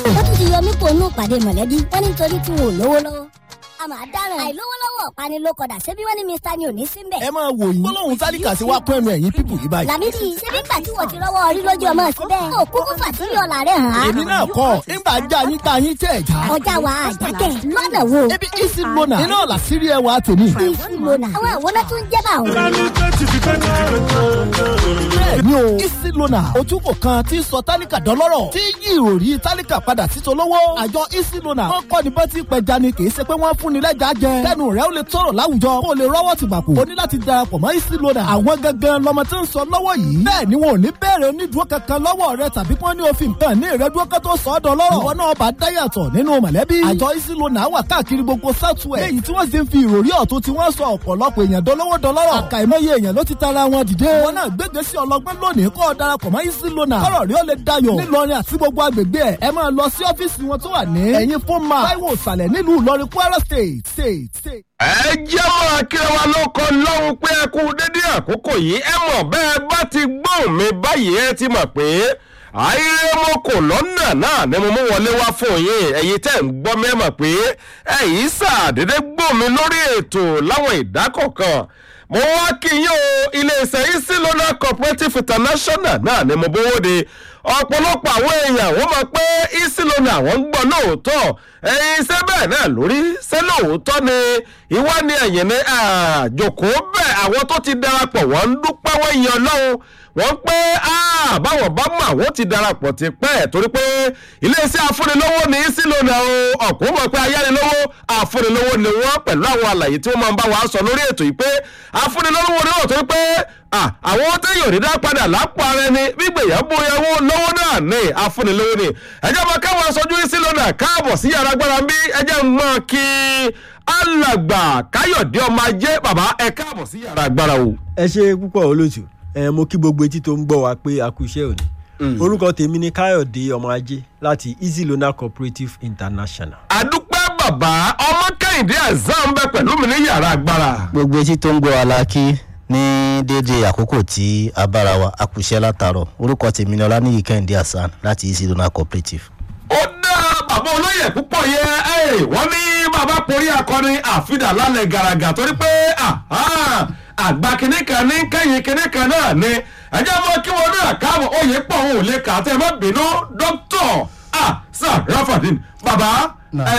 wọ́n tún ti yọ mí kó nù pàdé mọ̀lẹ́bí wọ́n ní nítorí tí wọn ò lówó lọ́wọ́ a máa dáràn àìlówólọ́wọ́ ọ̀pani ló kọ̀dà ṣebí wọ́n ní mr ni ò ní sí mbẹ̀. ẹ máa wò yín gbólóhùn tálíkà sí wá kún ẹnu ẹ̀yìn pípù yìí báyìí. làmídì ṣebí gbà tí wọ́n ti rọ́wọ́ orí lójú ọmọ síbẹ̀ ó kúkú fàtírí ọ̀la rẹ̀ hàn án. èmi náà kọ́ nígbà já yín tá yín tẹ̀ já. ọjà wa àjákẹ́ lọ́nà wo. ebi isi lona iná ọ̀la sírí ẹwà tèmi. isi lona àwọn àwòrán tún jẹ́ bá òun. bẹ́ẹ̀ni o isi lona ojúkò kan tí ń sọ tálíkà dọ́lọ́rọ̀ tí yí ìròrí tálíkà padà sí tolówó. àjọ isi lona wọ́n kọ́ ni bọ́tí pẹja ni kì í ṣe pé wọ́n fún ni lẹ́jà jẹ. kẹ́nu rẹ̀ ó lè tọrọ láwùjọ kó o lè rọ́wọ́ ti gbàpò. o ní láti darapọ̀ mọ́ isi lona. àwọn gangan lọmọ tí ń sọ lọ́wọ́ yìí. bẹ́ẹ̀ ni wọn ò ní bẹ̀rẹ̀ onídùúró kankan lọ́wọ́ rẹ tàbí kí wọ́n ní òfin kan ní ìrẹ́dúró kan tó sọ ọ́ dọ́lọ́rọ̀. ìwọ náà bá dáyàtọ̀ nínú mọ̀lẹ́bí. àjọ isi lona wà káàkiri gbogbo southwest. léyìí tí wọ́n sì ń fi ìròrí ọ̀tún tí wọ́n sọ ọ̀pọ̀lọpọ̀ èèyàn dọ́lọ́wọ́ dọ́lọ́rọ̀. àkàìmọye èèyàn ló ti tara wọn dìde. wọn náà gbégbé sí ọlọgbọ́n lónìí kó o darapọ̀ mọ́ isi lona. kọ́rọ̀ rí ó lè dayọ̀. nílọrin àti gbogbo agbègbè ẹ̀ ẹ máa lọ sí ọ́fíìsì wọn tó wà ní. ẹ̀yin fún ma táíwò ìsàlẹ̀ nílùú ìlọrin kwara state state state. ẹ jẹ́ máa kíra wa lóko lọ́hùn pé ẹ kú dédé àkókò yìí ẹ mọ̀ bẹ́ẹ̀ bá ti gbóhùn mi báyìí ẹ ti mọ̀ pé ayé mo kò lọ́nà náà ni mo mú wọlé wá fún yín ẹ̀yin tẹ̀ ń gbọ́ mi ẹ mọ̀ pé ẹ̀yin sàdédé gbóhùn mi lórí ètò láwọn ìdákọ̀kan mo wá kí yín o iléeṣẹ́ isilona cooperative international náà ni mo bówó de ọ̀pọ̀lọpọ̀ àwọn èèyàn wọ́n mọ̀ pé isilona àwọn ń gbọ́ lóòótọ́ ẹ̀yin iṣẹ́ bẹ́ẹ̀ náà lórí ṣé lóòótọ́ ni ìwá ni ẹ̀yìn ní àjòkó bẹ́ẹ̀ àwọn tó ti darapọ̀ wọ́n ń dúpẹ́ wọ́n yan lọ́hùn wọ́n pé báwọn bá mọ̀ àwọn ti darapọ̀ ti pẹ́ torí pé iléeṣẹ́ afúnilówó ní isilona o ọ̀kún mọ̀ pé ayánilówó afúnilówó ni wọ́n pẹ̀lú àwọn àlàyé tí wọ́n máa ń bá wa sọ lórí ètò yìí pé afúnilówó ni wọ́n torí pé àwọn téèyàn rí dá padà lápò ara ẹni gbígbèyàn bóyáwó lọ́wọ́ náà ní afúnilówó ni ẹjọ́ máa káwọn aṣojú isilona káàbọ̀ sí yàrá agbára bí ẹjẹ́ ń mọ̀ kí alàgbà káyọ̀dé ọmọ ajé bàbá ẹ káàbọ̀ sí yàrá agbára o. ẹ ṣe púpọ̀ olóòtú ẹ mo kí gbogbo etí tó ń gbọ́ wa pé a kú iṣẹ́ òní orúkọ tèmi ni káyọ̀dé ọmọ ajé láti easy loan cooperative international. àdúpẹ́ bàbá ọmọ kẹ́hìndé azam bẹ pẹ̀lú mi ní yàrá agbára. gbogbo etí tó ń gbọ́ wa la kí ní déédéé àkókò tí a bára wa a kù iṣẹ́ látàárọ̀ orúkọ tèmi ni ọlánìyí kẹ́hìndé hasan láti easy loan cooperative. ó dá bàbá olóyè púpọ̀ yẹ wọ́n ní bàbá porí akọni àfidà lálẹ́ gàràgà torí pé àgbà kìnìún kan ní kẹ́yìn kìnìún kan náà ni ẹjẹ́ mọ́ kí wọn náà káàbọ̀ oyè pọ̀ òun ò lè kà á tẹ́ ẹ má bínú dókítọ̀ sir rafadin bàbá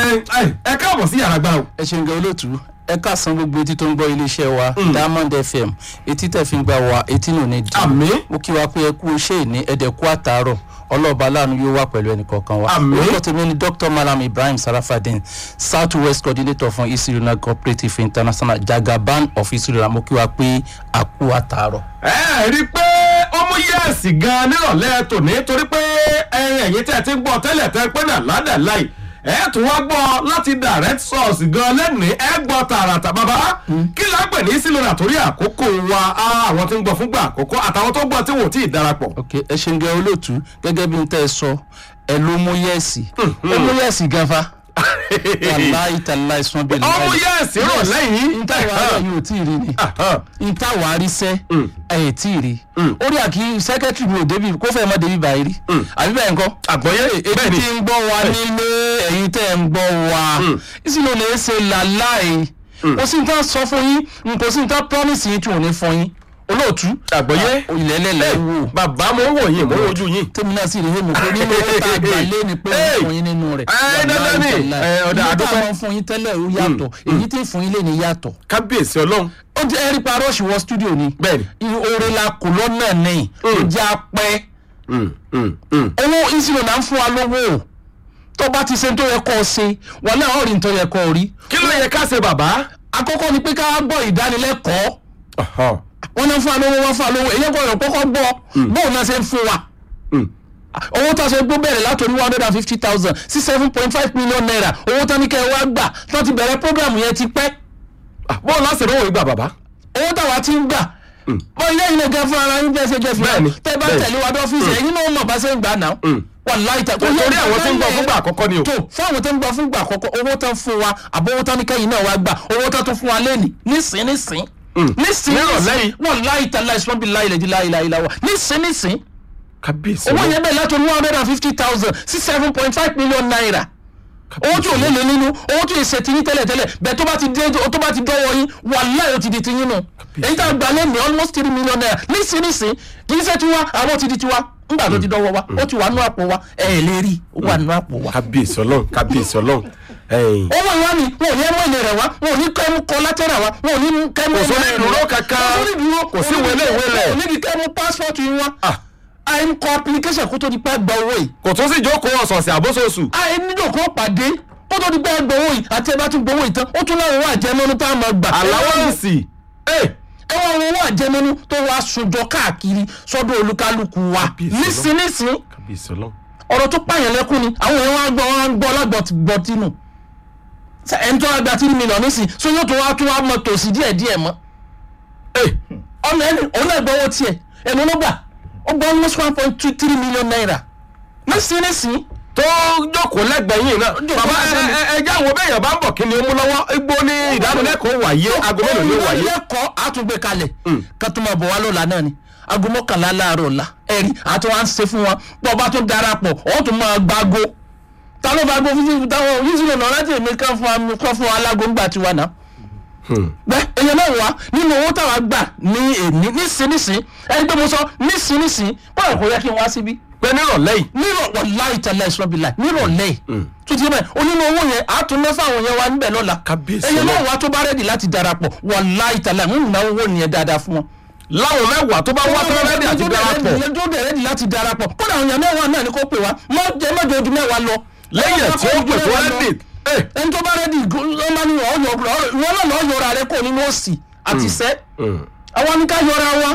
ẹ káàbọ̀ sí yàrá gbára o. ẹ ṣeun gan olóòtú ẹ káàsán gbogbo etí tó ń gbọ́ iléeṣẹ́ wa diamond fm etí tẹ̀ fi ń gbà wá etí nù ní dì àmì mo kí wa pé ẹ kú iṣẹ́ ìní ẹ̀dẹ̀kú àtàárọ̀ ọlọ́ọ̀bá aláàánú yóò wà pẹ̀lú ẹnì kọ̀ọ̀kan wa Àmín. orúkọ tèmi ni dr malam ibrahim sarafadin south west coordinator fún isiruna cooperative international jagaban of isiruna mo kí wa pé a kú àtàárọ̀. ẹ rí i pé ó mú yẹ́ẹ̀sì gan nírọ̀lẹ́ tòní torí pé ẹyin ẹ̀yìn tẹ́ ẹ ti ń gbọ́ tẹ́lẹ̀ tẹ́ pé náà ládàá láì ẹ tún wá gbọ́ láti direct source gan lẹ́nìí ẹ gbọ́ tààràtà bàbá kí la pè ní sílẹ̀ torí àkókò wa á, àwọn tí ń gbọ́ fúngbà àkókò àtàwọn tó gbọ́ tí wò tí ì darapọ̀. ok ẹ ṣeun gan olóòtú gẹ́gẹ́ bí n tẹ́ ẹ sọ ẹ ló mú yẹ́ẹ̀sì ó mú yẹ́ẹ̀sì gan fa wàláì tàláì sàn bẹ́ẹ̀ ó mú yẹ́ẹ̀sì rọ̀ lẹ́yìn. nta wàá yóò tí ì rí ni nta wàá rí sẹ́ ẹ̀ tí ì rí ó rí àkí sẹ́kẹ́tìrì mi ò débi kó fẹ́ mọ́ débi báyìí rí àbí bẹ́ẹ̀ nǹkan àgbọ̀yé etí bẹ́ẹ̀ ni tí ń gbọ́ wa nílé ẹ̀yin tẹ́ ń gbọ́ wa ìsìlò lè ṣe làláì kò sí nǹkan sọ fún yín kò sí nǹkan promise yín tí ò ní fún yín olóòtú àgbọ̀yé ilẹ̀ ẹlẹ́lẹ̀ wò bàbá mo ń wò yín mo ń wojú yín. tèmi náà sì rí èmi pé nínú owó tá a gbà lé ni pé Hey! wọ́n fún yín nínú rẹ̀ Ẹ, dandan ni. Ẹ, ọ̀dà ìyí tá àdúpẹ́. a máa ń fún yín tẹ́lẹ̀ ó yàtọ̀ èyí tí ń fún yín lé ní yàtọ̀ kábíyèsí ọlọ́run ó jẹ́ ẹ̀rí pa rush wọ studio ni bẹ́ẹ̀ ni. oore la kò lọ́nà ní ó jẹ́ apẹ́ Mm, mm, mm. owó ìsìlò náà ń fún wa lówó tó bá ti ṣe tó yẹ kó o ṣe wà náà ó rí ní tó yẹ kó o rí kí ló yẹ ká ṣe bàbá. àkọ́kọ́ ni pé ká gbọ́ ìdánilẹ́kọ̀ọ́ Ọ̀hán. wọ́n náà fún wa lówó wọ́n fún wa lówó èyí gbọ́dọ̀ kọ́kọ́ gbọ́ bóun náà ṣe ń fún wa Mm. owó tó ṣe gbó bẹ̀rẹ̀ látòrí one hundred and fifty thousand sí seven point five million naira owó tó ní kẹ́ ẹ wá gbà tó ti bẹ̀rẹ̀ program yẹn ti pẹ́ Ah, bọ́ọ̀lù láti rówó ìgbà bàbá. owó táwa ti ń gbà bọ́ ilé ilé gan fún ara yín bẹ́ẹ̀ ṣe jẹ́ fún Bẹ́ẹ̀ni, wa tẹ́ bá bẹ́ẹ̀ni. tẹ̀lé wa dọ́fíìsì ẹ̀yin náà mọ̀ bá ṣe ń gbà náà Mm. wàláì tẹ̀ torí àwọn tí ń gbọ́ fúngbà àkọ́kọ́ ni o. tó fún àwọn tó ń gbọ́ fúngbà àkọ́kọ́ owó tán fún wa àbọ̀ owó tán ní kẹ́yìn náà wá gbà owó tán tún fún wa lẹ́nìí nísìn nísìn nísìn Nírọ̀lẹ́ yìí. wàláì tẹ̀ láì sọ́bì láì lẹ́dí láì láì láwà nísìn nísìn kábíyèsí owó ọlọ́run yẹn bẹ̀rẹ̀ láti one hundred and fifty thousand sí seven point five million naira owó tí ò lé lé nínú owó tí ò ṣe tiyín tẹ́lẹ̀ tẹ́lẹ̀ bẹ́ẹ̀ tó bá ti dé tó bá ti dọ́wọ́ yín wàláhì ó ti di tiyín nù èyí tá a gbà lé ní almost three million naira nísinsìnyí kì í ṣe tiwa àwọn ti di tiwa ńgbà tó ti dọ́wọ́ wa ó ti wà nú àpò wa ẹ̀ ẹ̀ lè rí ó wà nú àpò wa. kábíyèsí ọlọ́run kábíyèsí ọlọ́run ẹ̀yìn. owó ìwá mi wọn ò ní ẹmọ ilé rẹ wá wọn ò ní kẹmú kọlátẹ́rà wá wọn ò ní kẹmú Kò sórí ìdúró kankan. kò sórí ìdúró Kò sí ìwé ilé ìwé rẹ̀. kò níbi kẹmú pásítọ̀tù yín wá Ah. àìm kọ application kó tó di pẹ́ gba owó yìí kò tún sí ìjókòó ọ̀sọ̀ọ̀sẹ̀ àbóṣoṣù. àìm nílò kó pàdé kó tó di pẹ́ gba owó yìí àti ẹ bá tún gbowó yìí tán ó tún láwọn owó àjẹmọ́nú tá a máa gbà àláwọ̀nsì ẹ wá àwọn owó àjẹmọ́nú tó wá sunjọ káàkiri sọ́dọ̀ olúkálùkù wa Kábíyèsí Ọlọ́run. nísinsìnyí kábíyèsí ọlọ́run. ọ̀rọ̀ tó pààyàn lẹ́kún ni àwọn èèyàn wá gbọ́ wá ń gbọ́ lágbọ̀tìnù ẹni tó wá gba tírí mílíọ̀nù nísìn so yóò tó wá tó wá mọ tòsí díẹ̀ díẹ̀ mọ́ ọmọ ẹni òun náà gbọ́wọ́ tiẹ̀ ẹnu ló gbà ó gbọ́ almost one point two three million naira nísìn nísìn tó jókòó lẹ́gbẹ̀ẹ́ yìí náà. bàbá ẹ ẹ ẹ jẹ́ àwọn bẹ́ẹ̀ yàn bá ń bọ̀ kí ni ó mú lọ́wọ́ igbó ní ìdánilẹ́kọ̀ọ́ wáyé aago mélòó ni ó wáyé. lẹ́kọ̀ọ́ àtúngbé kalẹ̀ ká tó máa bọ̀ wá lọ́la náà ni aago mọ́kànlá láàárọ̀ ọ̀la ẹ̀rí àti wọn á ṣe fún wọn pọ̀ bá tó darapọ̀ ọ̀ tó máa gbágo ta ló bá gbó fífi táwọn yìí sílẹ̀ náà láti èmi kán fún wa kán fún wa alágo ńgbà tiwa náà bẹ́ẹ̀ èèyàn náà wá nínú owó táwa gbà ní èmi nísinsìnyí ẹni pé mo sọ nísinsìnyí bọ́ọ̀ kò yẹ kí n wá síbí pé nírọ̀lẹ́ yìí. nírọ̀lẹ́ láì tẹ̀lé ìṣọ́bìlà nírọ̀lẹ́ tó ti bẹ́ẹ̀ onínú owó yẹn àtúnná fáwọn yẹn wá níbẹ̀ lọ́la Kábíyèsí èyí náà Ọlọ́run. wá tó bá rẹ́dì láti darapọ̀ wà láì tẹ̀lé ń ná owó nìyẹn dáadáa fún wọn. láwọn mẹ́wàá tó bá wá tó rẹ́dí àti darapọ̀ tó dẹ̀ rẹ́dì láti darapọ̀ kódà àwọn èèyàn mẹ́wàá náà ni kò pè wá má jẹ́ má jẹ́ ojú mẹ́wàá lọ. lẹ́yìn ẹ̀ tí ó pè tó rẹ́dí. ẹ ẹni tó bá rẹ́dì ọmọ ni wọ́n yọ wọ́n náà lọ́ọ́ yọra rẹ kò nínú òsì àti sẹ́ àwọn ní ká yọra wa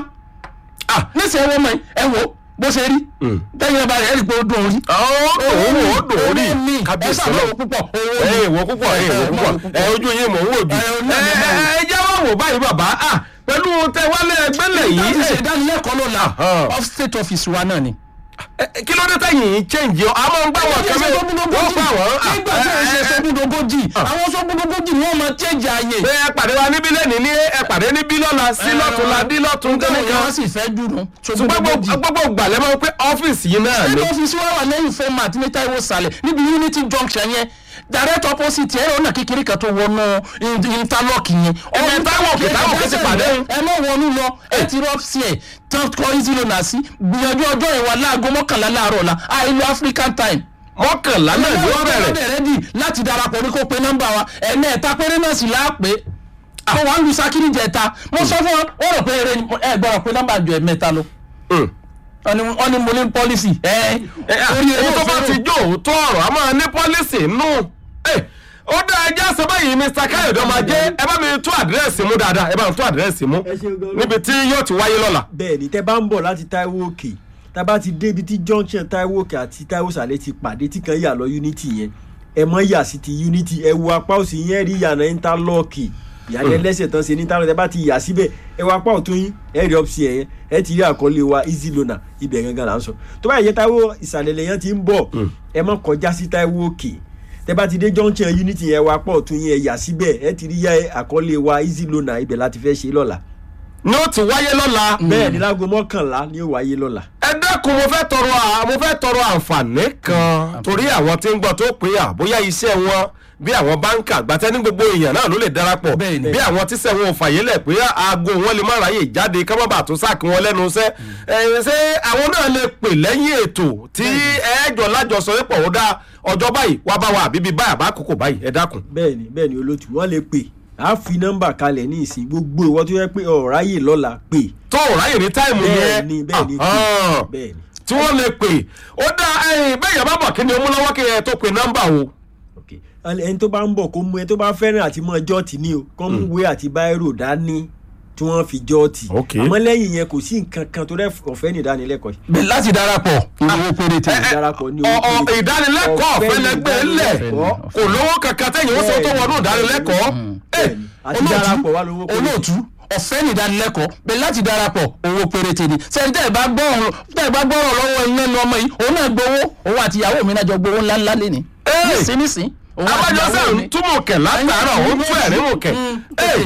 Ah. nísìnyí wọ́n mọ̀ ẹ wò bó ṣe rí tẹ́yìn ẹ bá rẹ̀ ẹ́ rí i pé ó dùn orí ó dòwó ó dòwó rí owó mi kábíyèsí ẹ ọlọ́run. sàlọ́ púpọ̀ owó ẹ mi. ìwọ púpọ̀ ẹ ìwọ púpọ̀ ẹ ojú yín mò ń wò bí. Ẹ, ẹ náà mo máa wò. ẹ jẹ́ wọ́n wò báyìí bàbá ah, pẹ̀lú tẹwálé ẹgbẹ́lẹ̀ yìí yìí ṣe ẹ, ìdánilẹ́kọ̀ọ́ lọ́la Ahán. off state office wa náà ni. ẹ, kí ló dé tẹ̀yìn yìí change ọ àmọ́ ń gbà wọ́n kẹ́mẹ́ wọ́n gbà wọ́n. ah, nígbà tí ẹ ṣe ẹ, ẹ, sógúndogójì àwọn sógúndogójì ni wọ́n máa change ààyè. pé ẹ pàdé wa níbí lẹ́nìí ní ẹ pàdé níbí lọ́la sí lọ́tún la dí lọ́tún nǹkan gẹ́gẹ́ wọn sì fẹ́ dùnú ṣùgbọ́n gbogbo sógúndogójì. gbogbo gbàlẹ́ mọ́ pé ọ́fíìsì yìí náà ni. ẹni ọ́fíìsì wa wà lẹ́yìn format ní Táíwò sàlẹ̀ níbi unity junction yẹn direct opposite ẹ̀rọ náà kékeré kan tó wọnú in- interlock yẹn. Ibi Táíwò òkè, Táíwò òkè ti pàdé. ẹ mọ̀ wọnú lọ ẹ ti rọ́ sí ẹ̀ tán kọ́ easy loan sí gbìyànjú ọjọ́ ìwà láago mọ́kànlá láàárọ̀ la àìlú African time mọ́kànlá náà ni wọ́n bẹ̀rẹ̀. bẹ̀rẹ̀ dì láti darapọ̀ ní kó pe nọ́mbà wa ẹ̀ẹ́nẹ́ ẹ̀ta péré náà sì láàpé mo wà ń lu sakiri jẹta mo sọ fún wọn wọ́n rò pé eré ni ẹ gbọ́dọ̀ pé nọ́mbà ju ẹ̀mẹ́ta lọ Mm. wọ́n ní wọ́n ní mo ní pọ́lísì ẹ̀ ẹ, ah, èyí tó bá ti jó òótọ́ ọ̀rọ̀ a máa ní pọ́lísì nù. Ẹ, ó dá ẹjẹ́ sọ báyìí Mr. Káyọ̀dé ọmọ ajé ẹ bá mi tún àdírẹ́sì mú dáadáa ẹ bá mi tún àdírẹ́sì mú Ẹ ṣeun gan-an. níbi tí yóò ti wáyé lọ́la. bẹ́ẹ̀ ni tẹ́ bá ń bọ̀ láti Táíwò òkè tá a bá ti dé ibi tí junction Táíwò òkè àti Táíwò sàlẹ̀ ti pàdé tí kan yà lọ unity yẹn ẹ mọ yà sí ti unity ẹ wo apá òsì yẹn rí yàrá interlock ìyàlẹ́ lẹ́sẹ̀ tán ṣe ní interlock tẹ́ bá ti yà síbẹ̀ ẹ wo apá ọ̀tún yín ẹ rí ọ́fíìsì ẹ̀ yẹn ẹ ti rí àkọlé wa easy loaner ibẹ̀ gangan là ń sọ tó bá yẹ Táíwò ìsàlẹ̀ lẹ́yìn ti ń bọ̀ ẹ mọ kọjá sí Táíwò òkè tẹ́ bá ti dé junction unity yẹn wo apá ọ̀tún yẹn ẹ yà síbẹ̀ ẹ ti rí yà àkọlé wa easy loaner ibẹ̀ láti fẹ́ ṣe lọ́la ni ó ti wáyé lọ́la. bẹ́ẹ̀ ni láago mọ́kànlá ni ó wáyé lọ́la. ẹ dákun mo fẹ́ tọrọ à- mo fẹ́ tọrọ àǹfààní kan torí àwọn tí ń gbọ́ tó pé à bóyá iṣẹ́ wọn bí àwọn báńkà gbàtẹ́ ní gbogbo èèyàn náà ló lè darapọ̀ Bẹ́ẹ̀ ni. bí àwọn tíṣẹ́ wọn ò fàyè lẹ̀ pé aago wọn lè má ráyè jáde ká má bàa tó sáàkì wọn lẹ́nu iṣẹ́ ẹ ṣé àwọn náà lè pè lẹ́yìn ètò tí ẹ̀ẹ́jọ lájọsọ pọ̀ ó dá ọjọ́ báyìí wá bá wa àbíbí báyà bá kókò báyìí ẹ dákun. bẹ́ẹ̀ni bẹ́ẹ̀ni olótú wọn lè pè á fi nọ́mbà kalẹ̀ ní ìsìn gbogbo ìwọ tó yẹ pé ọ̀ráyè lọ́la pè tó ò ráyè ní táìmù yẹn bẹ́ẹ̀ni bẹ́ẹ̀ni pè Ahán. bẹ́ẹ̀ni. tí wọ́n lè pè ó dá ẹ̀yìn bẹ́ẹ̀ yẹn bá bọ̀ kí ni ó mú lọ́wọ́ kí ẹ tó pe nọ́mbà o. ok ẹni tó bá ń bọ̀ kó mú ẹni tó bá fẹ́ràn àti mọ jọ́ọ̀tì ní o kó mú ìwé àti báírò dání tí wọ́n fi jọ́ọ̀tì Ok. àmọ́ lẹ́yìn yẹn kò sí nǹkan kan tó rẹ́ ọ̀fẹ́ ní ìdánilẹ́kọ̀ọ́ yìí. bẹ́ẹ̀ láti darapọ̀ owó péréte ẹ, ẹ, ìdarapọ̀ ní ọ- owó ọ- péréte. ìdánilẹ́kọ̀ọ́ Ọ̀fẹ́ ọ̀fẹ́ ni lẹ́gbẹ̀ẹ́ lẹ̀ ìdánilẹ́kọ̀ọ́. kò lówó kankan tẹ̀yìn ó sọ tó wọnú ìdánilẹ́kọ̀ọ́. Ẹ, bẹ́ẹ̀ni àti darapọ̀ wà lówó péréte. olóòtú ọ̀fẹ́ ní ìdánilẹ́kọ̀ọ́ bẹ́ẹ̀ láti darapọ̀ owó péréte ni sẹ́ni tẹ́ ẹ bá gbọ́rọ̀ tẹ́ ẹ bá gbọ́rọ̀ lọ́wọ́ iná nu ọmọ yìí òun náà gbowó òun àti ìyàwó mi náà jọ gbowó ńláńlá lé ní. Ẹ. nísìn nísìn òun àti abájọ ìyàwó sẹ́ mi. ń túmọ̀ kẹ̀ látàárọ̀ ó ń tún ẹ̀rín mọ̀ kẹ̀. Mm, Ẹ,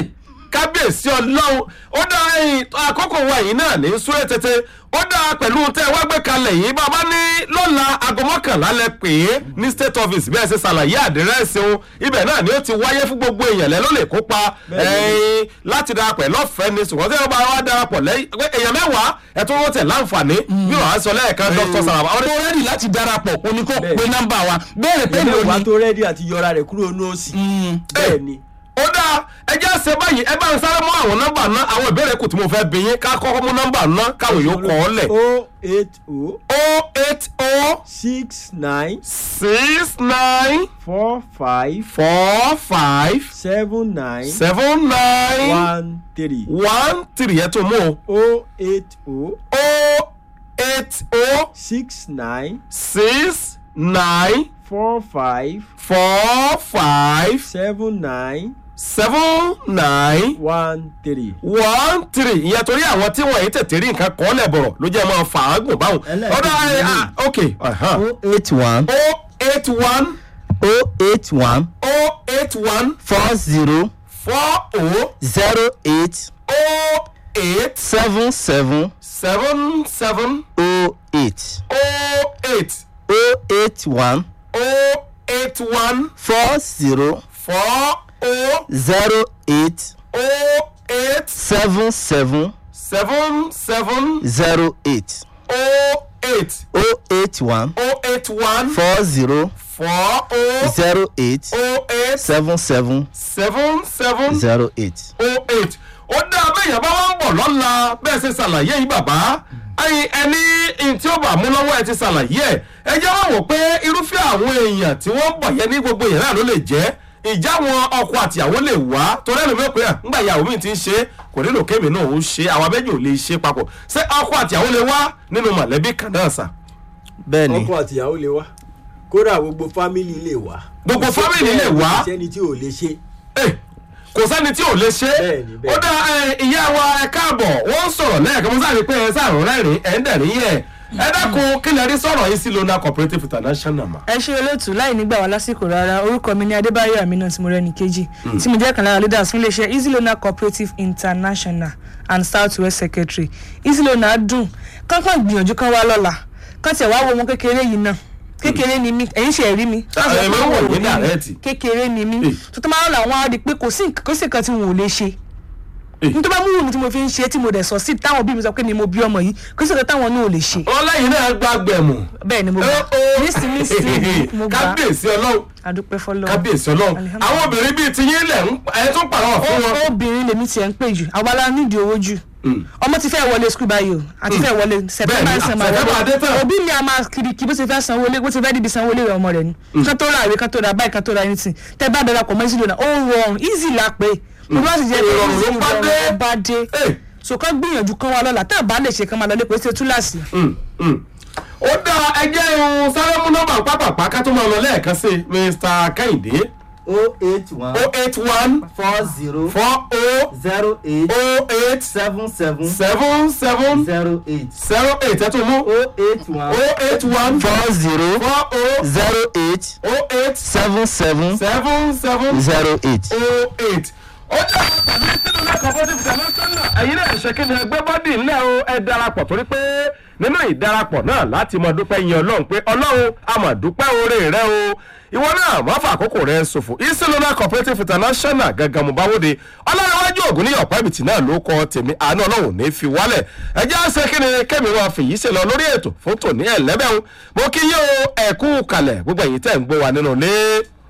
kábíyèsí ọlọ́run ó dá ẹyin àkókò wa yìí náà ní súré tètè ó dá pẹ̀lú tẹ́ ẹ wá gbé kalẹ̀ yìí bàbá ní lọ́la aago mọ́kànlá lẹ pè é ní state office bẹ́ẹ̀ ṣe ṣàlàyé àdírẹ́sì òun ibẹ̀ náà ni ó ti wáyé fún gbogbo èèyàn lẹ́ ló lè kópa ẹyin láti darapọ̀ lọ́fẹ̀ẹ́ ni ṣùgbọ́n tí wọ́n bá wá darapọ̀ lẹ́yìn pé èèyàn mẹ́wàá ẹ̀ tó wọ́n tẹ̀ láǹfààní bí wàá sọ lẹ́ẹ̀kan dr saraba tó rẹ́dì láti darapọ̀ òní kò Bẹ́ẹ̀. pe nọ́mbà wa béèrè pé ẹni ló wa ní. tó rẹ́dí àti yọra rẹ̀ kúrò ní òsì bẹ́ẹ̀ ni ó dáa ẹ jẹ́ ṣe báyìí ẹ bá ń sáré mú àwọn nọ́mbà náà àwọn ìbéèrè kù tí mo fẹ́ bí yín ká kọ́kọ́ mú nọ́mbà náà káwọn yóò kọ́ ọ lẹ̀. o eight o o eight o six nine six nine four five four five seven nine seven nine one three one three ẹ tó mú o. o eight o o eight o six nine six nine four five four five seven nine seven nine one three. one three ìyẹn torí àwọn tí wọ́n yìí tètè rí nǹkan kọ́ lẹ̀ bọ̀rọ̀ ló jẹ́ máa fà á gùn báwọn. Ẹlẹ́ẹ̀kejì ọ̀dọ̀ ẹ lélẹ̀. ah ok uh-huh. o eight one o eight one o eight one o eight one four zero four o zero eight o eight seven seven seven seven o eight o eight o eight one o eight one four zero four o zero eight o eight seven seven seven seven zero eight o eight o eight one o eight one four zero four o zero eight o eight seven seven seven seven zero eight. o eight ó dá abẹ́yẹn bá wọ́n ń bọ̀ lọ́la bẹ́ẹ̀ ṣe ṣàlàyé yìí bàbá ẹyin ẹni in tí ó bá mú lọ́wọ́ ẹ ti ṣàlàyé ẹ ẹ jẹ́ wọ́n wò pé irúfẹ́ àwọn èèyàn tí wọ́n ń bọ̀ yẹn ní gbogbo èèyàn náà ló lè jẹ́ ìjà wọn ọkọ àtìyàwó lè wá torí ẹlòmí ò pé à ńgbà ìyàwó mi ti ń ṣe kò nílò kémi náà ó ṣe àwọn abẹ́jọ́ ò lè ṣe papọ̀ ṣé ọkọ àtìyàwó lè wá nínú mọ̀lẹ́bí kan náà sà bẹ́ẹ̀ ni ọkọ àtìyàwó lè wá kódà gbogbo fámìlì lè wá. Gbogbo family lè wá? kò sẹ́ni tí ò lè ṣe. Eh, kò sẹ́ni tí ò lè ṣe Bẹ́ẹ̀ni, bẹ́ẹ̀ni. ó dá ẹ, ìyá wa ẹ káàbọ̀ wọ́n ń sọ̀rọ̀ lẹ́ẹ̀kan mo sáré pé ẹ sáàrùn rẹ́rìn ẹ̀ ń dẹ̀rín yẹ ẹ dákun kí lè rí sọ̀rọ̀ yìí sí lona cooperative international ma. ẹ ṣe olóòtú láì nígbà wá lásìkò rárá orúkọ mi ní adébáyọ amina tí mo rẹni kejì tí mo jẹ́ kan lára leaders fún iléeṣẹ́ easy loan cooperative international and south west secretary easy loan dùn kánkán gbìyànjú kan wá lọ́la kán tiẹ̀ wá wo ọmọ kékeré yìí náà kékeré ni mí ẹ̀yin ṣe rí mi Sáà, ẹ máa ń wò ní dàrẹ́ẹ̀tì. kékeré ni mí Eh. tó tó máa ń lọ àwọn á di pé kò sí nǹkan- kò sí nǹkan tí wọn ò lè ṣe Eh. nítorí bá mú wù mí tí mo fi ń ṣe tí mo dẹ̀ sọ sí táwọn òbí mi sọ pé ni mo bí ọmọ yìí kò sí nǹkan táwọn náà ò lè ṣe wọn lẹ́yìn náà gba gbẹ̀mù. bẹ́ẹ̀ ni mo gbà nísìnyí nísìnyí mo gbà kábíyèsí ọlọ́run adúpẹ́ fọlọ́ kábíyèsí ọlọ́run Alihamdulilayi. àwọn obìnrin bíi ti yín lẹ̀ ń ẹ tún pàrọ̀ fún wọn. obìnrin lèmi tiẹ̀ ń pè jù àwa la nídìí owó jù ọmọ ti fẹ́ wọlé skul báyìí o àti fẹ́ wọlé sẹpẹ́mbà Bẹ́ẹ̀ni, ń sàn máa September dé tán. wọlé òbí mi a máa kiri kí bó ti fẹ́ sanwó lé bó ti fẹ́ dìbì sanwó lé rẹ̀ ọmọ rẹ̀ ni kán tó ra ìwé kán tó ra báyìí kán tó ra anything tẹ́ bá darapọ̀ mọ́ ìsìlò náà ó rọrùn easy la pé mo bá sì jẹ́ pé Ìrọ̀rùn easy ló bá dé. ìrọ̀rùn ló bá dé Eh. so kán gbìyànjú kán wá lọ́la tá a bá lè ṣe kán máa lọ lé pé ṣe túláàsì Mm, mm. ó dá ẹjẹ́ irun sáré mú nọ́mbà pápápá ká tó máa lọ lẹ́ẹ̀kan sí i mr kẹ́hìndé o eight one o eight one four zero four o zero eight o eight seven seven seven seven zero eight zero eight ẹ tún mú o eight one o eight one four zero four o zero eight o eight seven seven seven seven zero eight. o eight. ó jẹ́ àwọn tàbí sínú lẹ́kọ̀ọ́ fún ti international. ẹ̀yin náà ṣe kí ni ẹgbẹ́ bọ́dì ńlẹ̀ o ẹ darapọ̀ torí pé nínú ìdarapọ̀ náà láti mọ dúpẹ́ yin ọlọ́run pé ọlọ́run a mọ̀ dúpẹ́ oore rẹ o ìwọ náà má fà àkókò rẹ ṣòfò isilona cooperative international gangan mo bá wóde ọlọ́runwájú ògùn ní ọ̀pá ìbìtì náà ló kọ tèmi àánú ọlọ́run ní fi wálẹ̀ ẹ jẹ́ àṣẹ kí ni kẹ́mi wọn fèyí ṣe lọ lórí ètò fún tòní ẹ̀lẹ́bẹ̀rún mo kí yín o ẹ̀kú kalẹ̀ gbogbo èyí tẹ̀ ń gbọ́ wa nínú ilé.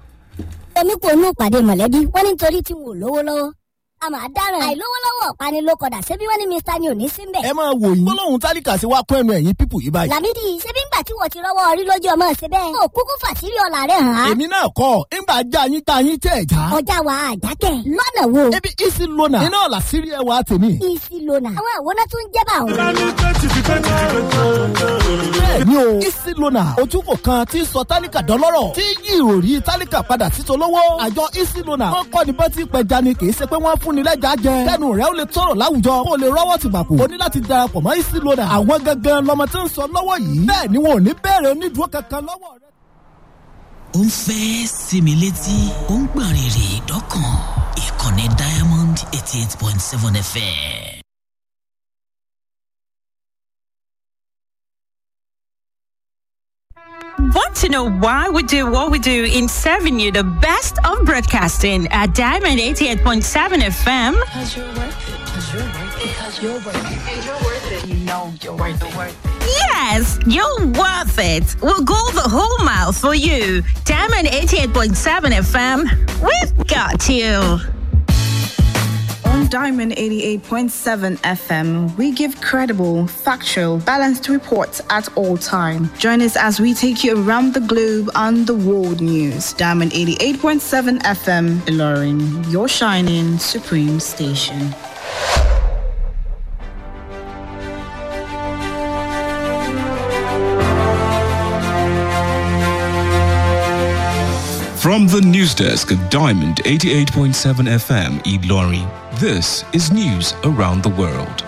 omi kò nú ìpàdé mọ̀lẹ́bí wọ́n ní nítorí tí wọn ò lówó lọ́wọ́ a máa dáràn àìlówólọ́wọ́ ọ̀pani ló kọ̀dà ṣebí wọ́n ní mr ni ò ní sí mbẹ̀. ẹ máa wò yín gbólóhùn tálíkà sí wa kún ẹnu ẹ̀yìn pípù yìí báyìí. làmídì ṣebí ńgbà tí wọ́n ti rọ́wọ́ orí lójú ọmọ ṣe bẹ́ẹ̀. ó kúkú fàṣírí ọ̀la rẹ̀ hàn án. èmi náà kọ́ ńgbà já yín tá yín tẹ̀ já. ọjà wa àjákẹ́ lọ́nà wo. ebi isi lona iná ọ̀la sírí ẹwà tèmi. isi lona àwọn àwòrán tó ń jẹ́ bá àwọn. bẹ́ẹ̀ni o isi lona ojúkò kan tí sọ tálíkà dọ́lọ́rọ̀ tí yí ìròrí tálíkà padà sí tolówó. àjọ isi lona wọn kọ́ ni bọ́tí pẹja ni kì í ṣe pé wọ́n fún ni lẹ́jà jẹ. kẹ́nu rẹ̀ ó lè tọrọ láwùjọ kó o lè rọ́wọ́ ti gbàpò. o ní láti darapọ̀ mọ́ isi lona. àwọn gangan lọmọ tí ń sọ lọ́wọ́ yìí. bẹ́ẹ̀ ni wọn ò ní bẹ̀rẹ̀ onídùúró kankan lọ́wọ́ rẹ. ó ń fẹ́ sinmi létí ó ń gbọ̀n rìrì dọ́kàn ìkànnì diamond Diamond 88.7 FM. Want to know why we do what we do in serving you the best of broadcasting at Diamond 88.7 FM? Because you're worth it. Because you're worth it. Because you're worth it. And you're worth it. You know you're worth it. Worth it. Yes, you're worth it. We'll go the whole mile for you. Diamond 88.7 FM, we've got you. On Diamond 88.7 FM, we give credible, factual, balanced reports at all time. Join us as we take you around the globe on the world news. Diamond 88.7 FM, Ilorin, your shining supreme station. From the news desk of Diamond 88.7 FM, Eid Lorry, this is news around the world.